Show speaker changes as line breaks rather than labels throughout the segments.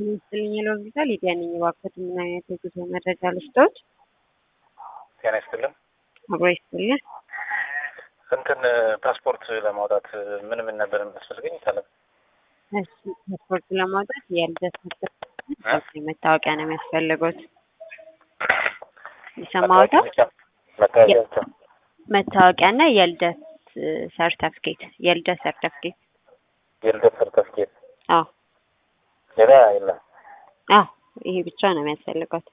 ይስጥልኝ ለሆስፒታል ሊዲያ ነኝ። እባክዎት ምን አይነት የጉዞ መረጃ ልስጥዎት?
ጤና ይስጥልን።
አብሮ ይስጥልኝ።
እንትን ፓስፖርት ለማውጣት ምን ምን ነበር የሚያስፈልገኝ? ይታለም
እሺ ፓስፖርት ለማውጣት የልደት ሰርተፍኬት መታወቂያ ነው የሚያስፈልጉት። ይሰማዎታል?
መታወቂያ ብቻ።
መታወቂያና የልደት ሰርተፍኬት የልደት ሰርተፍኬት
የልደት ሰርተፍኬት
አዎ
ሌላ የለም።
አዎ ይሄ ብቻ ነው የሚያስፈልገው።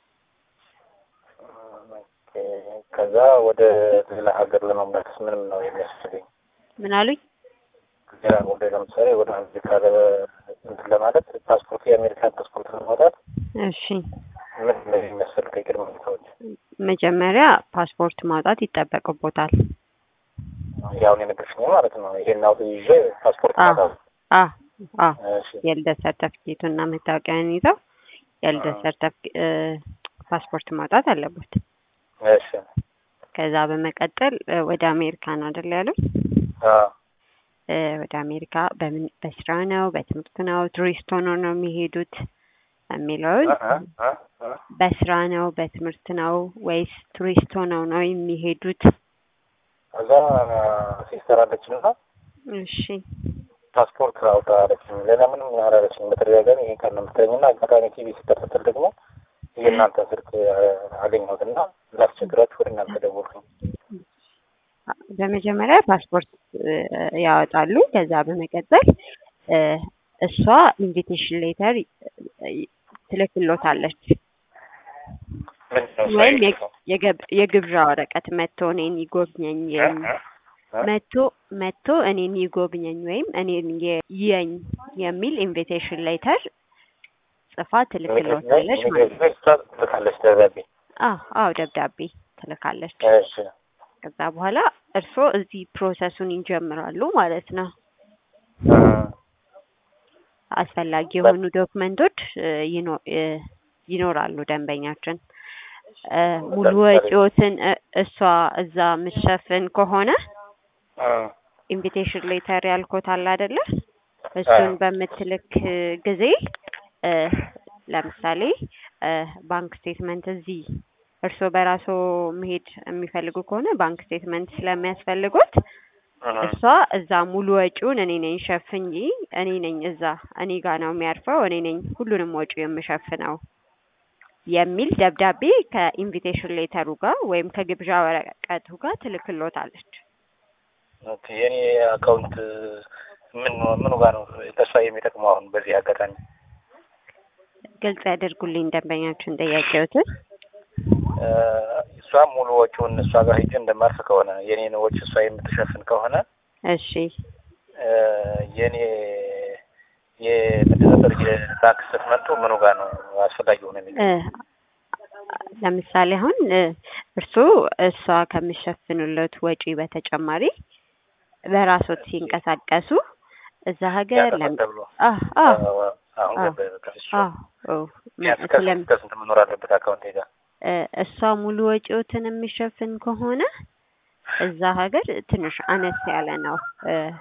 ኦኬ። ከዛ ወደ ሌላ ሀገር ለመምጣትስ ምንም ነው የሚያስፈልገኝ?
ምን አሉኝ?
ሌላ ወደ ለምሳሌ ወደ አሜሪካ ለ- እንትን ለማለት ፓስፖርት የአሜሪካን ፓስፖርት ለማውጣት
እሺ
ምን ነው የሚያስፈልገኝ ቅድመ ሁኔታዎች?
መጀመሪያ ፓስፖርት ማውጣት ይጠበቅቦታል።
ያሁን የነገርሽኝ ማለት ነው። ይሄን አውጥ ይዤ ፓስፖርት
አዎ
ማውጣት።
አዎ አዎ
እሺ
የልደት ሰርተፍኬቱን እና መታወቂያን ይዘው የልደት ሰርተፍኬ ፓስፖርት ማውጣት አለበት።
እሺ
ከዛ በመቀጠል እ ወደ አሜሪካ ነው አይደል ያሉት?
አዎ
እ ወደ አሜሪካ በምን በስራ ነው በትምህርት ነው ቱሪስት ሆኖ ነው የሚሄዱት የሚለውን
እ እ እ
በስራ ነው በትምህርት ነው ወይስ ቱሪስት ሆነው ነው የሚሄዱት?
ከዛ ሲስተር አለችና
እሺ
ፓስፖርት አውጣ አለችኝ። ሌላ ምንም አላለችኝ። በተደጋጋሚ ይሄን ቃል ነው የምትለኝና አጋጣሚ ቲቪ ሲከታተል ደግሞ የእናንተ ስልክ አገኘሁትና ላስቸግራችሁ ወደ እናንተ ደወልኩኝ።
በመጀመሪያ ፓስፖርት እ ያወጣሉ። ከዛ በመቀጠል እ እሷ ኢንቪቴሽን ሌተር ትልክሎታለች
ምንድን ነው እሷ
ወይም
የምትለው?
የገብ- የግብዣ ወረቀት መጥቶ እኔን ይጎብኘኝ
እ
የሚ-
እ እ
መጥቶ መጥቶ እኔን ይጎብኘኝ ወይም እኔን የ- ይየኝ የሚል ኢንቪቴሽን ሌተር ጽፋ ትልክሎታለች ማለት ነው።
እሷ ትልካለች ደብዳቤ።
አዎ አዎ ደብዳቤ ትልካለች።
እሺ
ከዛ በኋላ እርስዎ እዚህ ፕሮሰሱን ይጀምራሉ ማለት ነው።
እ
አስፈላጊ የሆኑ ዶክመንቶች እ ይኖ- እ ይኖራሉ ደንበኛችን እ ሙሉ ወጪዎትን እ እሷ እዛ የምትሸፍን ከሆነ
እ
ኢንቪቴሽን ሌተር ያልኮት አለ አይደለ? እሱን
አዎ።
በምትልክ ጊዜ እ ለምሳሌ እ ባንክ ስቴትመንት እዚህ እርስዎ በራስዎ መሄድ የሚፈልጉ ከሆነ ባንክ ስቴትመንት ስለሚያስፈልጉት
እ
እሷ እዛ ሙሉ ወጪውን እኔ ነኝ ሸፍኝ፣ እኔ ነኝ እዛ እኔ ጋር ነው የሚያርፈው፣ እኔ ነኝ ሁሉንም ወጪ የምሸፍነው የሚል ደብዳቤ ከኢንቪቴሽን ሌተሩ ጋር ወይም ከግብዣ ወረቀቱ ጋር ትልክሎታለች።
ኦኬ። የኔ አካውንት ምን ምኑ ጋር ነው ተስፋ የሚጠቅመው አሁን በዚህ አጋጣሚ?
ግልጽ ያደርጉልኝ ደንበኛችን ጥያቄዎትን።
እ እሷ ሙሉ ወጪውን እሷ ጋር ሄጄ እንደማርፍ ከሆነ የኔን ወጪ እሷ የምትሸፍን ከሆነ
እሺ
እ የኔ የምንድን ነበር የባንክ ስትመጡ ምኑ ጋር ነው አስፈላጊ ሆነ የሚል
እ ለምሳሌ አሁን እ እርስዎ እሷ ከሚሸፍኑለት ወጪ በተጨማሪ በራስዎት ሲንቀሳቀሱ እዛ ሀገር ለም
ያጠፋል ተብሎ
አህ አህ
አሁን
አዎ።
ገባኝ። በቃ እሱ
አዎ ኦ
ቢያንስ
ስለም
ከስንት ከስንት መኖር አለበት አካውንቴ ጋር?
እ እሷ ሙሉ ወጪዎትን የሚሸፍን ከሆነ እዛ ሀገር ትንሽ አነስ ያለ ነው እ